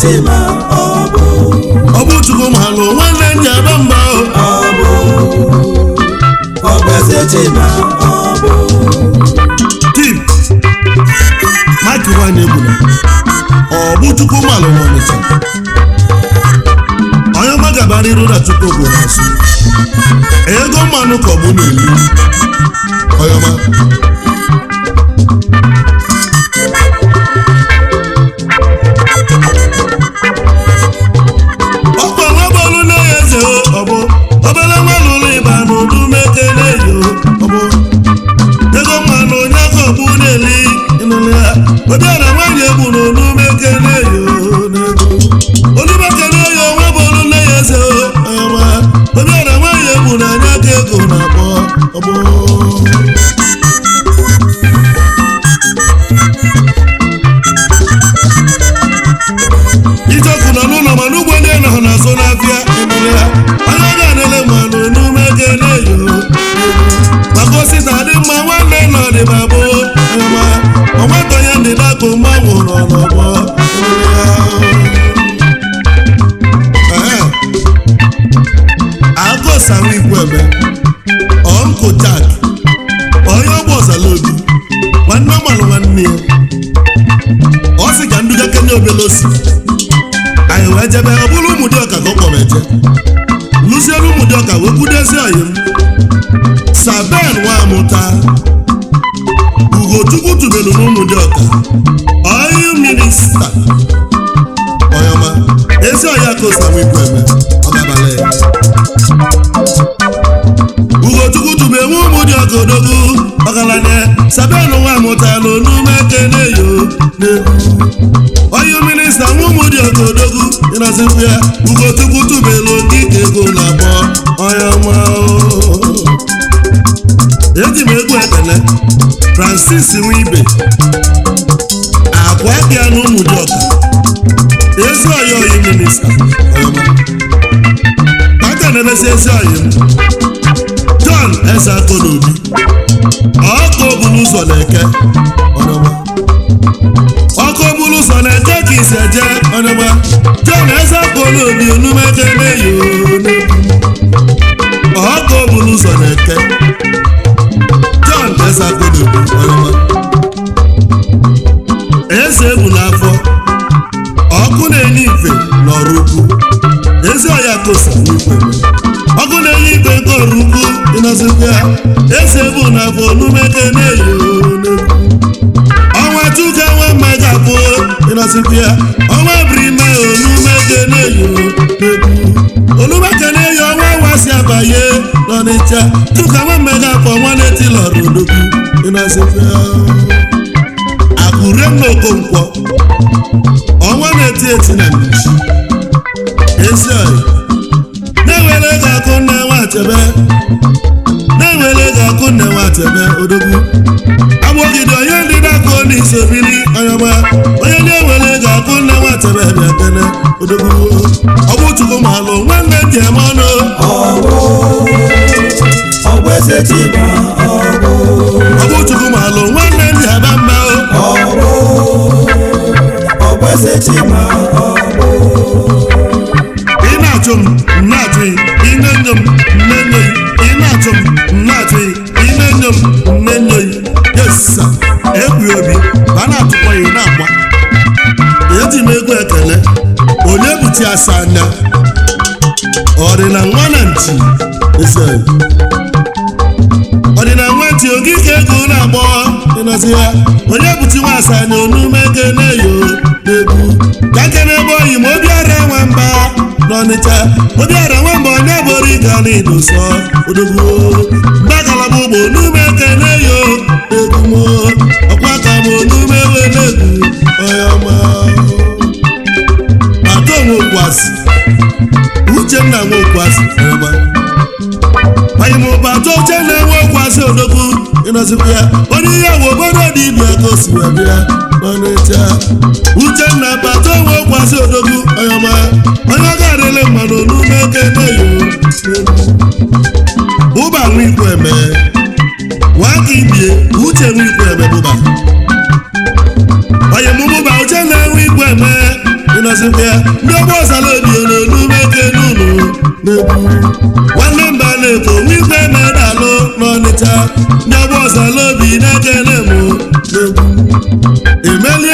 Chima ọ bụ ọ bụ chukwu malụ nwanne nji aba mba o ọ bụ ọgbeze Chima ọ bụ tim mike nwanyị egbuna ọ bụ chukwu malụ n'ọnịcha onye ọma gabara iru na chukwu bụ n'azụ ego mmanụ ka ọ bụ na-elu onye ọma ọkwa nwa bọọlụ na-enye eze o ọ bụ obere nwa lụrụ ịba n'udu mekele yo ọ bụ ego mmanụ onye aka ọgbụ na-eli ịnụnụ ya obiara nwaanyị egbu n'olu mekele yo n'ego olu mekele yo nwa bọọlụ na-enye eze o ọma obiara nwaanyị egbu na anya aka ego na-akpọ ọ bụ ijeọkụ nọ n'ụlọ mana ugbo ndị nọ na-azụ n'afịa emere ya anya ga na-ele mmanụ n'ume ga na-eyo maka osita dị mma nwanne nọ dịba bụ ma onweta onye ndị dakụ mgbanwụ nọ n'ọgbọ agụsawa igwebe ọnkụ jak onye ọgbọ ọzalaobi nwanne ọgbalụ nwanne ya ọ sị ka nduga kenye obelosi anyị wee jebe ọ bụrụ ụmụ dị ọka ka ọ kpọrọ eje lụzielu ụmụ dị ọka wee kwudezi ọyị m saben nwa amụta ugochukwu tubelu n'ụmụ dị ọka ọyị minista ọyọma ezi ọya ka osamu ibu eme ọgabala ya ugochukwu tube nwe ụmụ dị ọka odogwu ọgaranya saben nwa amụta n'onume keneyo n'egwu onye minista nwa ụmụ dị ọka odogwu ịnọzikwu ya ugochukwu tubelu okike ego na-akpọ onye ọma o. eji m egwu ekele francis nwibe akwa bịa na ụmụ dị ọka ezi ọya oyi minista ọma aka na-emesi ezi ọyị m john eze akọnobi ọkụ obulu ụzọ na-eke ọnọma ọkụ obulu ụzọ na-eke ka isi eje ọnọma john eze akọnobi onumeke na-eyi ọkụ obulu ụzọ na-eke john eze akọnobi ọnọma eze egwu n'afọ ọkụ na-enye ife n'ọrụ ukwu ezi ọya kosa n'ikwe ọkụ na-enye ife nke ọrụ ukwu ịnọzikwa ya eze bụ na afọ onumeke na-eyi n'egwu ọnwa chuka nwa mma ga-abụ ịnọzikwa ya ọnwa brime onumeke na-eyi n'egwu onumeke na-eyi ọnwa nwasị abanye n'ọnịcha chuka nwa mma ga-afọ ọnwa na-etilọrụ odogwu ịnọzikwa ya akụre n'okonkwo ọnwa na-eti eti na mmechi ezi ọyị na-ewere ego akụ nne nwachebe na-ewere ego akụ nne nwachebe odogwu agbọgide onye ndị na-akụ n'isi obili ọyọma onye na-ewere ego akụ nne nwachebe bịa kene odogwu ọgbụ chukwu malụ nwanne ji eme ọnụ ọ bụ ọgbeze Chima ọ bụ ọgbụ chukwu malụ nwanne ji aba mma o ọ bụ ọgbeze Chima ọ bụ ị na-achụ m m na-achụ gị ị na-enyo m m na-enyo gị ị na-achụ m m na-achụ gị ị na-enyo m m na-enyo gị yesa egwu obi ma a na-atụkwa ya ị na-agba eji m egwu ekele onye buchi asa anya ọdịna nwa na nchi ese ọdịna nwa nchi ogige ego na-agbọ ịnọzi ya onye buchi nwa asa anya onume kene yo n'egwu ka kene ebe oyi ma obiara nwamba n'ọnịcha obiara nwamba onye bụrụ ịga n'idoso odogwu mgbagalaba ụgbọ onume kene yo egwu mo ọkwa ka m onume wele egwu onye ọma atọ nwokwasị uchenna nwokwasị ọma anyị ma ụbata oche na-enwe okwasị odogwu ịnọzikwa ya onye ihe bụ obodo dị ibia ka o si wee bịa n'ọnịcha uchenna bata onwe okwasị odogwu ọyọma onye ọ ga-adịle mmadụ n'ume eke na-eyo ụba nwa ikwu eme nwaka ibie uche nwa ikwu eme bụba onye mụmụba uche na-enwe ikwu eme ịnọzikwa ya ndị ọgbọ ọzala obi na-elu meke n'ụlọ n'egwu nwanne mba na-eto nwikwe medalụ n'ọnịcha ndị ọgbọ ọzala obi na-ekele mụ n'egwu